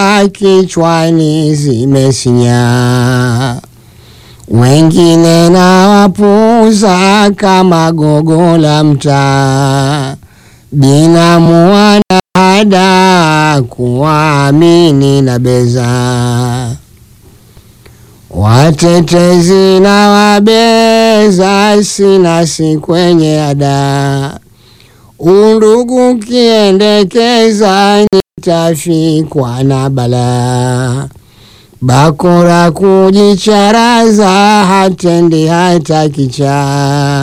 kichwani zimesinya, wengine na wapuza kama gogo la mtaa, binamu wanahada kuwaamini na beza watetezi na wabeza sinasi kwenye ada, undugu kiendekeza nitafikwa na bala, bakora kujicharaza hatendi hata kichaa